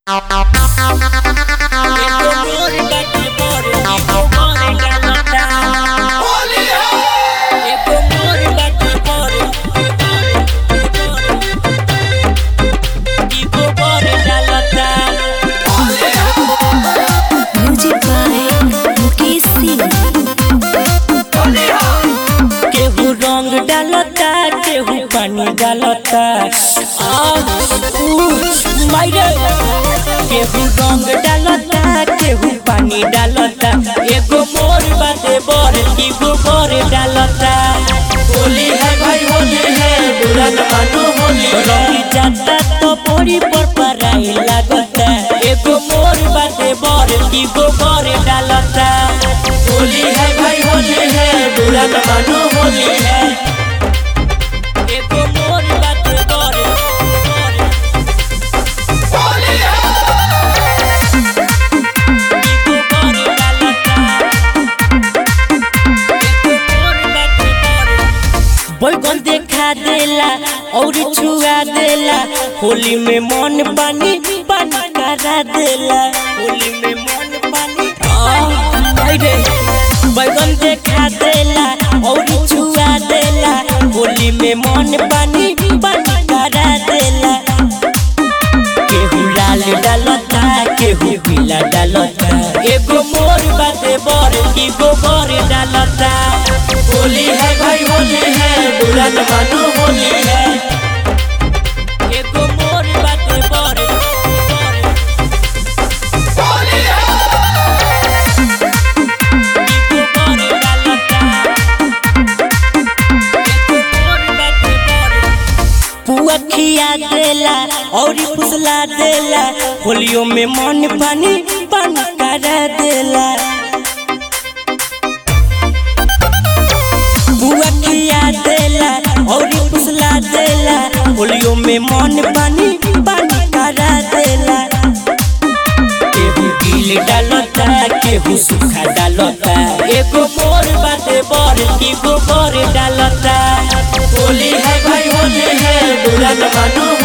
Music by Mukesh Singh. केहू रंग डालता केहू पानी डालता आह, उह, मायरे केहू रंग डालता केहू पानी डालता एगो मोर बाते बर एगो बर डालता होली है भाई होली है बुरा न मानो होली रंग जाता तो बड़ी पर पराई लागता एगो मोर बाते बर एगो बर डालता होली है भाई होली है बुरा न मानो होली है एगो मोर बाते बर एगो बर डालता बैगन देखा देला और छुआ देला होली में मन पानी पानी करा देला होली में मन पानी आह, हायरे। बैगन देखा देला और छुआ देला होली में मन पानी पानी करा देला केहू लाल डालता केहू पीला डालता एगो मोर बाते बर एगो बर डालता होली है भाई होली है बुरा न मानो होली है एगो मोर बाते बर एगो बर डालता एगो मोर बाते बर पुआ खिया देला और फुसला देला होलियो में मन पानी पानी करा देला पुआ खिया देला और फुसला देला होलियो में मन पानी पानी करा देला केहू गिल डालता केहू सूखा डालता एगो मोर बाते बर एगो बर डालता होली है भाई होली है बुरा न मानो